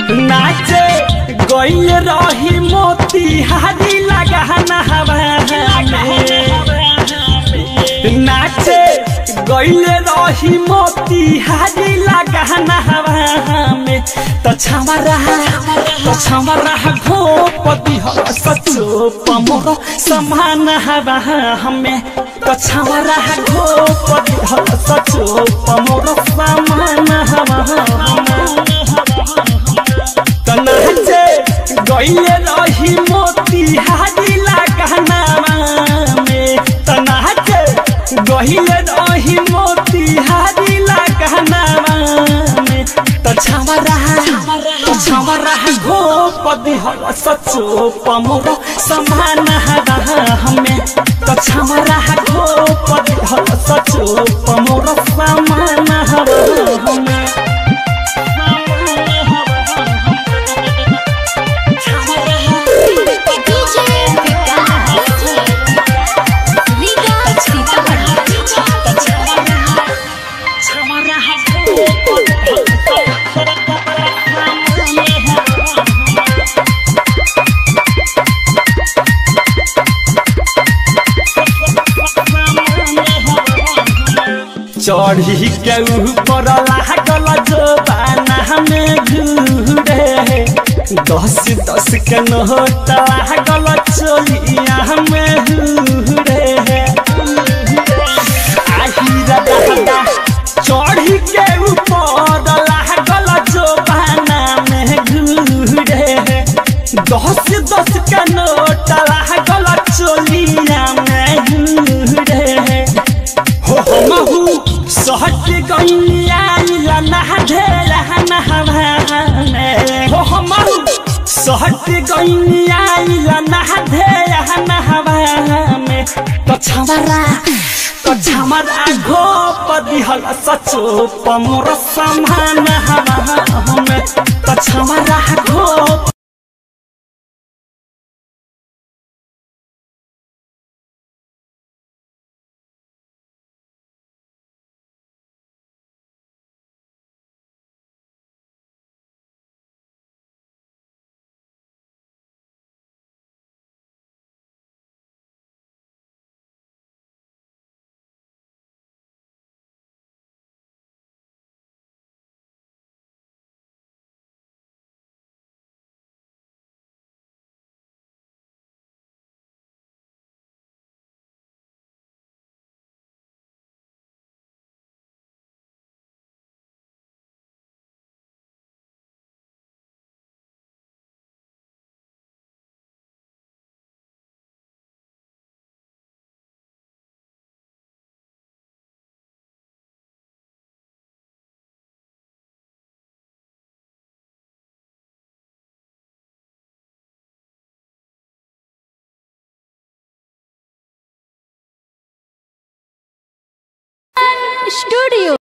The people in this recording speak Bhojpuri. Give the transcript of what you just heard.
नाचे गइल रही मोती हारी लगाना हवा नाचे गइल रही मोती हारी लगाना हवा में त छमरा त छमरा घोपति ह सचो पमोर समान हवा हमें त छमरा घोपति ह सचो पमोर समान हवा तनाचे गइले रही मोती हारी लगाना में तनाचे गइले रही मोती हारी लगाना में त छमरा त छमरा घोपति हर सचो पमोर समान हवा हमें त छमरा घोपति हर सचो पमोर समान हवा हमें डीजे विकास लीगा सीतामढ़ी चढ़ी के ऊपर लागल जोबाना में घूरे दस दस के नोट लागल चोलिया में घूरे आहिरा दादा चढ़ी के ऊपर लागल जोबाना में घूरे दस दस के नोट लागल चोलिया में घूरे हो हमहु सहट गइलिया ना ढेला नहवाने हो हमहु सहट गइलिया ना ढेला नहवाने तो छमरा तो छमरा घोप दिहल सचो पमोर समान हवा हमें तो छमरा घोप स्टूडियो